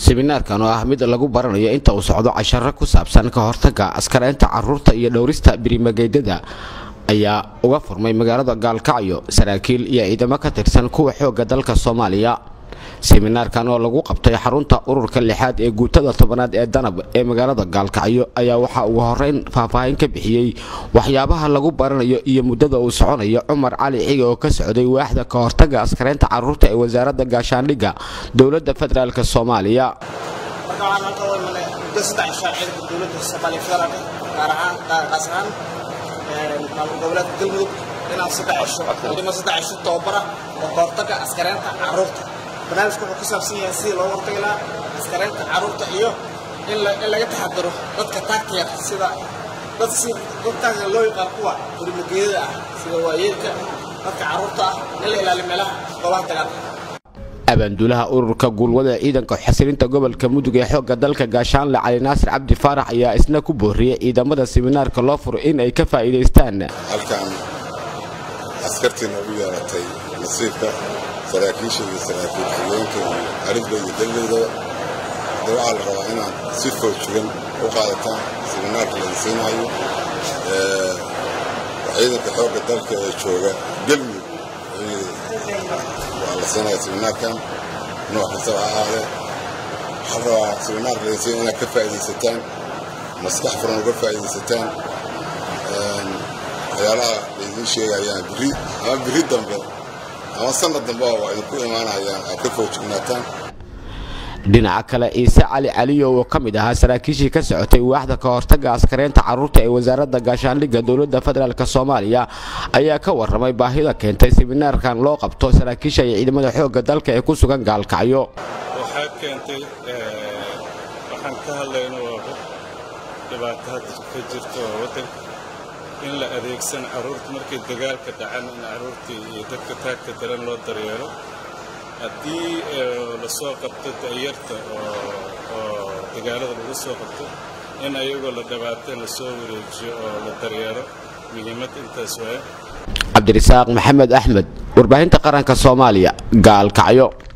seminaarkan oo ah mid lagu baranayo inta uu socdo casharo ku saabsan ka hortaga askareynta caruurta iyo dhowrista birimageydada ayaa uga furmay magaalada gaalkacyo saraakiil iyo ciidamo ka tirsan kuwa xooga dalka soomaaliya seminaarkan oo lagu qabtay xarunta ururka lixaad ee guutada tobanaad ee danab ee magaalada gaalkacyo ayaa waxaa ugu horeyn faahfaahin ka bixiyey waxyaabaha lagu baranayo iyo muddada uu soconayo cumar cali cige oo ka socday waaxda ka hortaga askareynta caruurta ee wasaaradda gaashaandhigga dowladda federaalk soomaaliya maamul goboleedka galmudug inaan saddex cisho tababara oo kahortaga askareynta caruurta barnaamijku wuxuu ku saabsan yahay sidii looga hortagi lahaa askareynta caruurta iyo in laga taxadaro dadka taagta yar sida dad si dad taagta loo yaqaan kuwa gurimageedada ah sida waayeelka dadka caruurta ah in la ilaaliyo meelaha goobaha dagaalka abaanduulaha ururka guulwada ciidanka xasilinta gobolka mudug ee xoogga dalka gaashaanle cali naasir cabdi faarax ayaa isna ku booriyey ciidamada seminaarka loo furo in ay ka faa'iidaystaan halkan askartiina ugu yeeratay nasiibka saraakiisha iyo saraakiil xigeenka iyo arifda iyo degdeydaba de waxaa la rabaa inaad si foojugan u qaadataan seminaarka laga siinayo ciidanka xoogga dalka ee jooga galmudug waa la siinaya seminaarkan nooc kastaba ha ahaadee waxaa la rabaa seminaarka laga siinaya inaad ka faa'iidaysataan maskax furan uga faa'iidaysataan waxyaalaha laydiin sheegayaan biri ama biri dambe ama sanad dambe waa idinku imaanayaan aad ka foojignaataan dhinaca kale ciise cali caliyo oo ka mid ahaa saraakiishii ka socotay waaxda ka hortaga askareynta caruurta ee wasaaradda gaashaandhigga dowladda federaalk soomaaliya ayaa ka warramay baahida keentay seminaarkan loo qabto saraakiisha iyo ciidamada xoogga dalka ee ku sugan gaalkacyo waxaa keentay waxaan ka hadlayno dhibaato hadda ka jirto oo waddanka in la adeegsan carruurta markay dagaalka dhacan in carruurtii iyo dadka taagta daran loo daryeelo haddii la soo qabto da'yarta oo dagaalada lagu soo qabto in ayagoo la dhabaatay la soo wareejiyo oo la daryeelo muhiimad intaas waaye cabdirasaaq maxamed axmed warbaahinta qaranka soomaaliya gaalkacyo